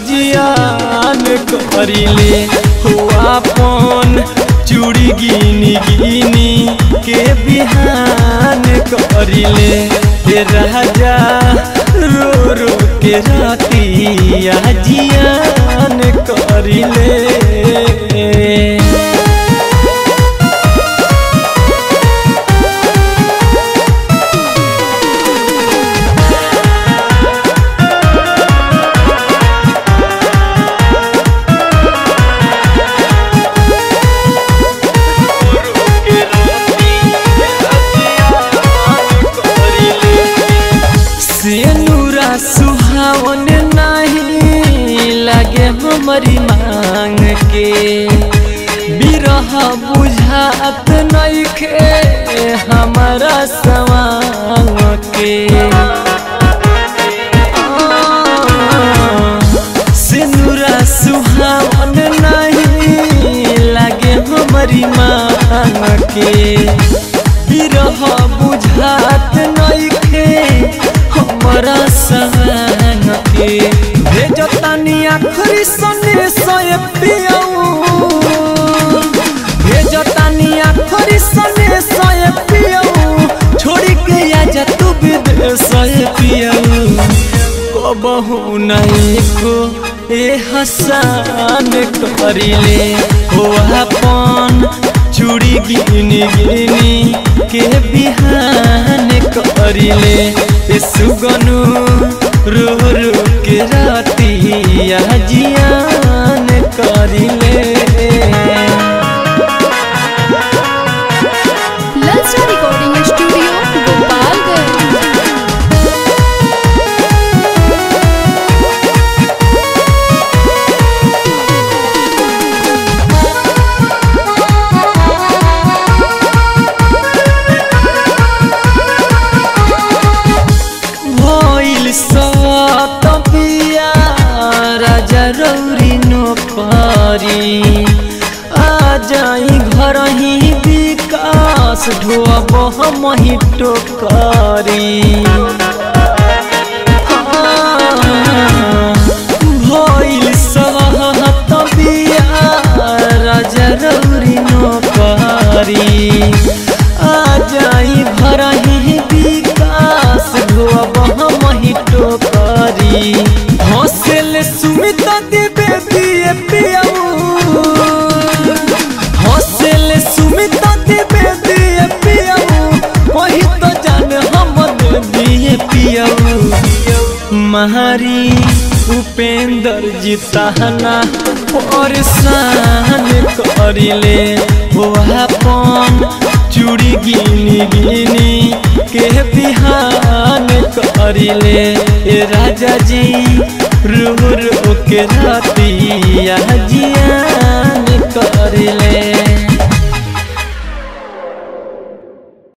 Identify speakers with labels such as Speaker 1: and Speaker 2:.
Speaker 1: जियान करिले हो अपन चूड़ी गिनी गिनी के बिहान करिले हे राजा रो रो के रातिया जियान करिले सेनुरा सुहावन नहीं लगे हमारी मांग के बिरह बुझात नहीं खे हमारा सवांग के सेनुरा सुहावन नहीं लगे हमारी मांग के बिरह बुझात नहीं खे हमरा सहन के भेजतानी आखरी सने सय पियऊ भेजतानी आखरी सने सय पियऊ छोड़ी के आजा तू विदेश पियऊ कबहू नहीं को ए हसान करिले हो अपन चूड़ी गिनी गिनी के बिहान करिले ए सुगनु रो रो के रातिया जियान करिले
Speaker 2: ललचा रिकॉर्डिंग स्टूडियो गोपालगंज
Speaker 1: भइल सत बिया राजा रौरी नोकरी आ जाई घर ही विकास ढोब हम ही टोकरी भइल सहत बिया राजा रौरी नोकरी आ जाई घर ही विकास ढोब हम ही टोकरी हौसल सुमित देवे दिए पियाऊ हौसल सुमित देवे दिए पियाऊ वही तो जान हम दिए पियाऊ महारी उपेंद्र जी तहना परेशान करिले हो अपन चूड़ी गिनी गिनी के बिहान करिले ए राजा जी रो रो के रातिया जियान करिले